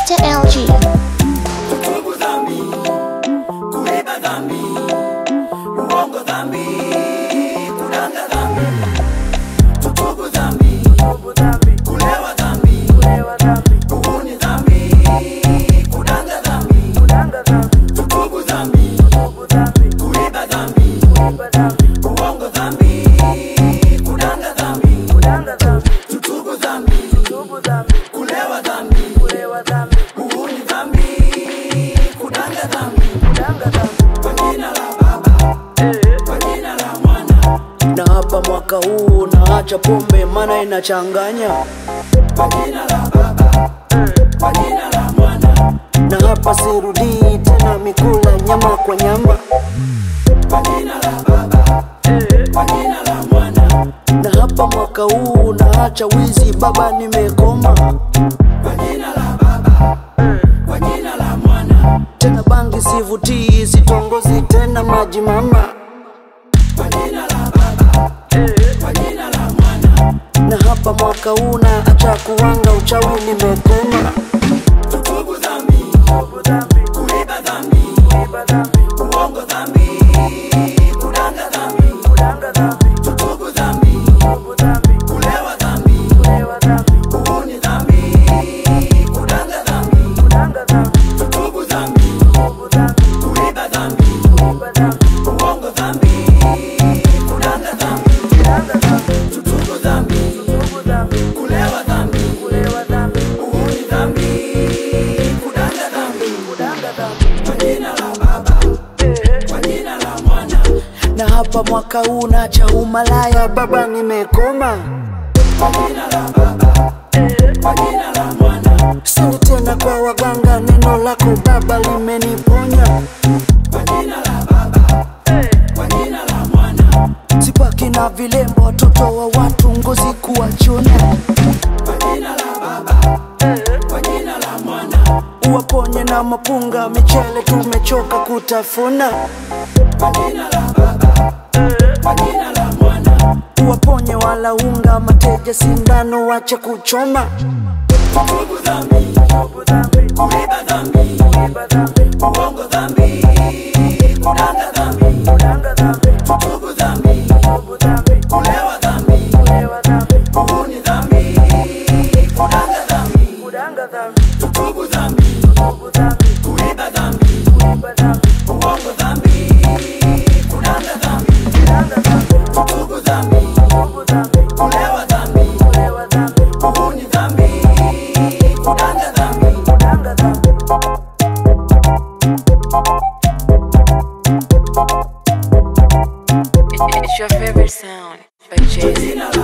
Mr. LG. Tubu dhambi, kuiba dhambi, uongo dhambi, kudanga dhambi. Tutubu dhambi, kulewa dhambi, uhuni dhambi, kudanga dhambi. Tutubu dhambi, kuiba dhambi, uongo dhambi, kudanga dhambi. Tutubu dhambi, kulewa dhambi, uhuni dhambi, kudanga dhambi. Kwa jina la Baba, kwa jina la Mwana, na hapa mwaka huu naacha pombe mana inachanganya kwa jina la Baba, kwa jina la Mwana, na hapa sirudii tena mikula nyama kwa nyama kwa jina la Baba, kwa jina la Mwana, na hapa mwaka huu naacha wizi baba nimekoma kwa jina la Baba, kwa jina la Mwana, tena bangi sivutii sitongozi tena maji mama kwa jina la Baba, kwa jina la Mwana. na hapa mwaka huu naacha kuwanga uchawi nimekoma Tutubu dhambi, kuiba dhambi, uongo dhambi, kudanga dhambi. Tutubu dhambi, kulewa dhambi, uhuni dhambi, kudanga dhambi. Tutubu dhambi, kuiba dhambi, uongo dhambi, kudanga dhambi. Tutubu dhambi, kulewa dhambi, uhuni dhambi, kudanga dhambi. Kwa jina la Baba, kwa jina la Mwana, na hapa mwaka huu naacha umalaya baba nimekoma kwa jina la Baba, kwa jina la Mwana, sindi tena kwa waganga neno lako baba limeniponya kwa jina la Baba, kwa jina la Mwana, sipaki na vilembo watoto wa watu ngozi kuwachuna kwa jina la Baba, kwa jina la Mwana, uwaponye na mapunga michele tumechoka kutafuna kwa jina la Baba, kwa jina la Mwana. uwaponye wala unga mateja sindano wache kuchoma Tubu dhambi, kuiba dhambi, uongo dhambi, kudanga dhambi. Tubu dhambi, kulewa dhambi, uhuni dhambi, kudanga dhambi. Tubu dhambi, kuiba dhambi, uongo dhambi, kudanga dhambi. Tubu dhambi, kulewa dhambi, uhuni dhambi, kudanga dhambi. It's your favorite sound by Jay Z. Jina